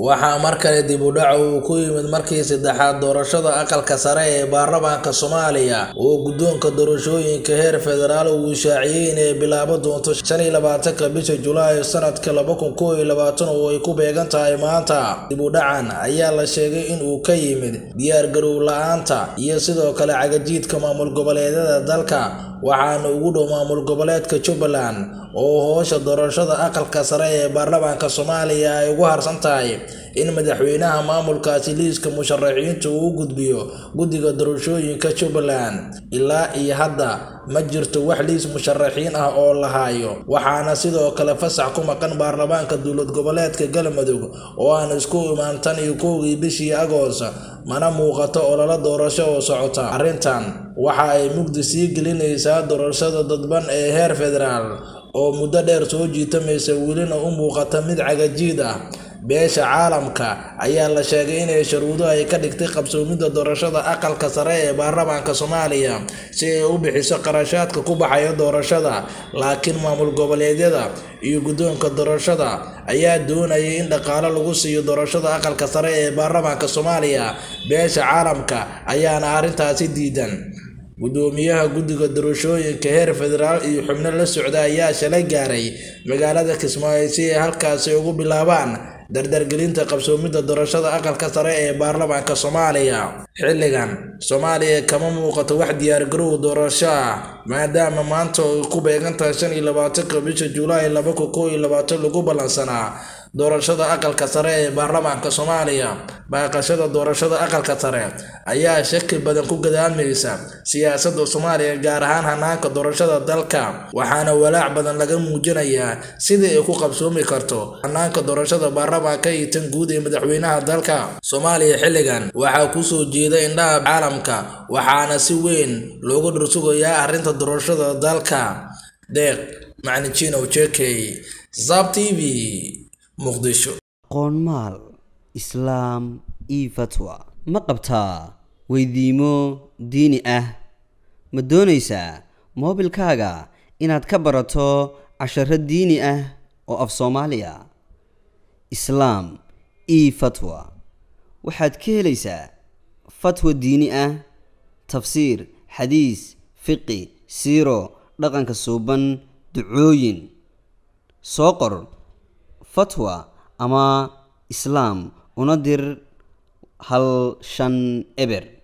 waxaa mar kale dib u dhac uu ku yimid markii saddexaad doorashada aqalka sare ee baarlamaanka soomaaliya oo guddoonka doorashooyinka heer federaal uu shaaciyey inay bilaabo doonto shan iyo labaatanka bisha julaay sanadka laba kun kow iyo labaatan oo ay ku beegan tahay maanta dib u dhacan ayaa la sheegay in uu ka yimid diyaargarow la-aanta iyo sidoo kale cagajiidka maamul goboleedyada dalka waxaana ugu dhow maamul goboleedka jubbaland oo hoosha doorashada aqalka sare ee baarlamaanka soomaaliya ay ugu harsan tahay in madaxweynaha maamulkaasi liiska musharaxiinta uu u gudbiyo guddiga doorashooyinka jubbaland ilaa iyo hadda ma jirto wax liis musharaxiin ah oo la haayo waxaana sidoo kale fasax ku maqan baarlamaanka dowlad goboleedka galmudug oo aan isku imaan tan iyo kowgii bishii agoos mana muuqato ololo doorasho oo socota arrintan waxa ay mugdi sii gelinaysaa doorashada dadban ee heer federaal oo muddo dheer soo jiitamaysa welina u muuqata mid cagajiid ah beesha caalamka ayaa la sheegay inay sharuudo ay ka dhigtay qabsoomidda doorashada aqalka sare ee baarlamaanka soomaaliya si ay u bixiso qarashaadka ku baxaya doorashada laakiin maamul goboleedyada iyo guddoonka doorashada ayaa doonayay in dhaqaalo lagu siiyo doorashada aqalka sare ee baarlamaanka soomaaliya beesha caalamka ayaana arrintaasi diidan guddoomiyaha guddiga doorashooyinka heer federaal iyo xubno la socda ayaa shalay gaaray magaalada kismaayo si ay halkaasi ugu bilaabaan dardargelinta qabsoomidda doorashada aqalka sare ee baarlamaanka soomaaliya xilligan soomaaliya kama muuqato wax diyaargarow doorasho ah maadaama maanta ay ku beegantahay shan iyo labaatanka bisha julaay laba kun kow iyo labaatan lagu ballansanaa doorashada aqalka sare ee baarlamaanka soomaaliya baaqashada doorashada aqalka sare ayaa shaki badan ku gadaamaysa siyaasadda soomaaliya gaar ahaan hanaanka doorashada dalka waxaana walaac badan laga muujinayaa sidii ay ku qabsoomi karto hanaanka doorashada baarlamaanka iyo tan guud ee madaxweynaha dalka soomaaliya xilligan waxaa kusoo jeeda indhaha caalamka waxaana si weyn loogu dhursugayaa arrinta doorashada dalka deeq macnijinow jekey zab t v qoonmaal islaam io fatwa ma qabtaa weydiimo diini ah ma doonaysaa moobilkaaga inaad ka barato casharo diini ah oo af soomaaliya islaam io fatwa waxaad ka helaysaa fatwa diini ah tafsiir xadiis fiqi siiro dhaqanka suuban ducooyin soo qor fatwa ama islaam una dir hal shan eber